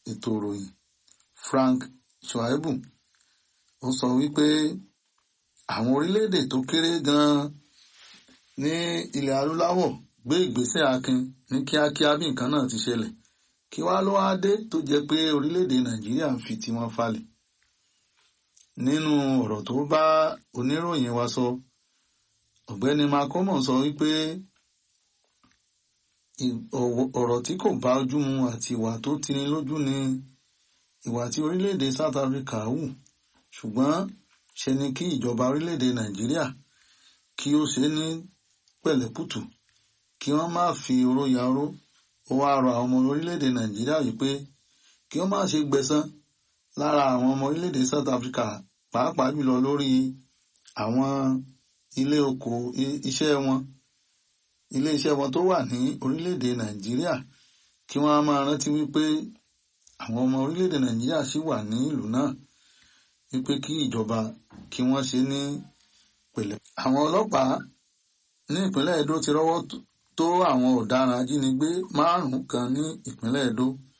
ètò ìròyìn Frank Shaibu ó sọ wípé àwọn orílẹ̀-èdè tó kéré gan-an ní ilẹ̀ adúláwọ̀ gbé ìgbésẹ̀ akin ní kíákíá bí nǹkan náà ti ṣẹlẹ̀ kí wá ló wá dé tó jẹ́ pé orílẹ̀-èdè Nàìjíríà ń fi tiwọn falẹ̀ nínú ọ̀rọ̀ tó bá oníròyìn wa sọ ọ̀gbẹ́ni Macomo sọ wípé ọ̀rọ̀ tí kò bá ojú mu àti ìwà tó tini lójú ni ìwà tí orílẹ̀-èdè South Africa hù ṣùgbọ́n ṣe ni kí ìjọba orílẹ̀-èdè Nàìjíríà kí ó ṣe ní pẹ̀lẹ́pùtù kí wọ́n má fi oró ya oró ó wá rọ àwọn ọmọ orílẹ̀-èdè Nàìjíríà wípé kí wọ́n má ṣe gbẹ̀san lára àwọn ọmọ orílẹ̀-èdè South Africa pàápàá jùlọ lórí àwọn ilé oko iṣẹ́ wọn ilé iṣẹ́ wọn tó wà ní orílẹ̀-èdè Nàìjíríà kí wọ́n á máa rántí wípé àwọn ọmọ orílẹ̀-èdè Nàìjíríà ṣì wà ní ìlú náà wípé kí ìjọba kí wọ́n ṣe ní pẹ̀lẹ́. àwọn ọlọ́pàá ní ìpínlẹ̀ Edo ti rọ́wọ́ tó àwọn ọ̀daràn ajínigbé márùn-ún kan ní ìpínlẹ̀ Edo